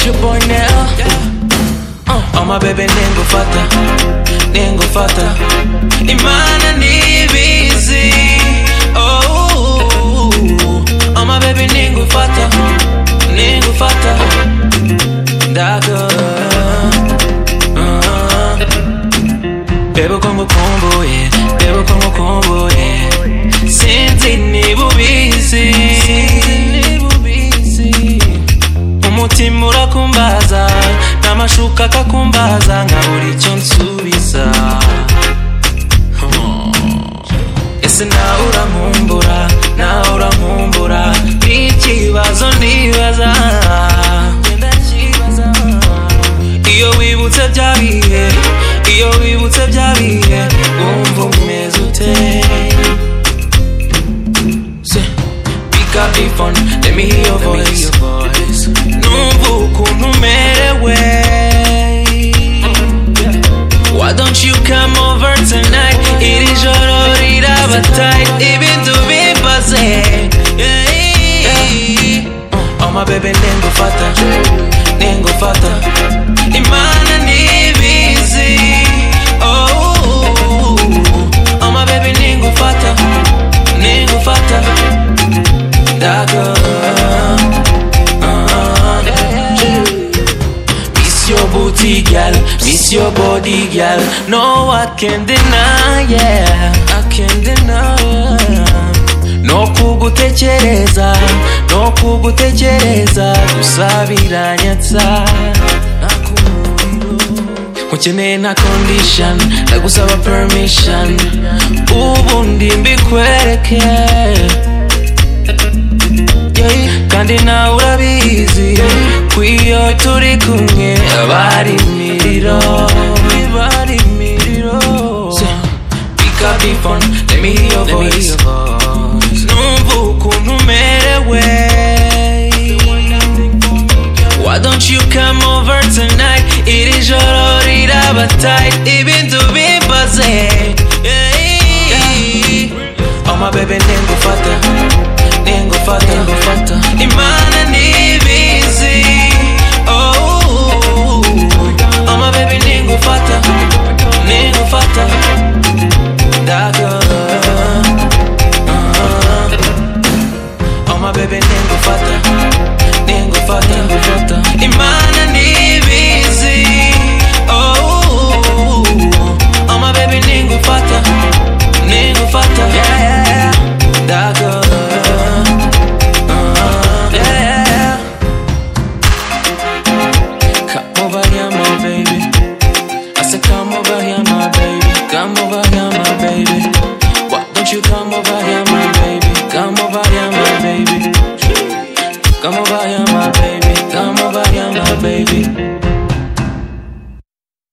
your boy now. Uh, oh my baby ningufata ningufata imana nibizi oh, oh my baby ningufata ningufata ndaga uh, bebe uko ngukumbuye bebe uko ngukumbuye sinzi niba ubizi umutima urakumbaza n'amashuka akakumbaza nkabura icyo nsubiza ese nawe urankumbura nawe urankumbura n'ikibazo nibaza iyo wibutse bya bihe iyo wibutse bya bihe wumva umeze ute Se- Pick up the phone, let me hear your voice. Numva ukuntu umerewe. Why don't you come over tonight? Iri joro riraba tight, ibintu bimbaze. Yeah, yeah. Oh my baby, ningufata, ningufata. Imana nibizi. Oh, oh my baby, ningufata, ningufata. That girl, uh, miss your booty, girl. Miss your body, girl. No, I can deny, yeah. I can deny. No kugutekereza, no kugutekereza, gusa biranyatsa. Nakumuriro. Ukeneye na condition ndagusaba permission ubundi mbikwereke yeah. kandi nawe urabizi kwiyo turi kumwe abari imiriro abari imiriro pick up the phone let me hear your voice numva ukuntu umerewe why don't you come over tonight iri joro riraba tight ibintu bimbaze yeah. Oh my baby ningufata ningufata ningufata imana nibizi oh Oh my baby ningufata ningufata daga uh. Oh my baby ningufata ningufata ningufata imana nibizi oh Oh my baby ningufata ningufata yeah.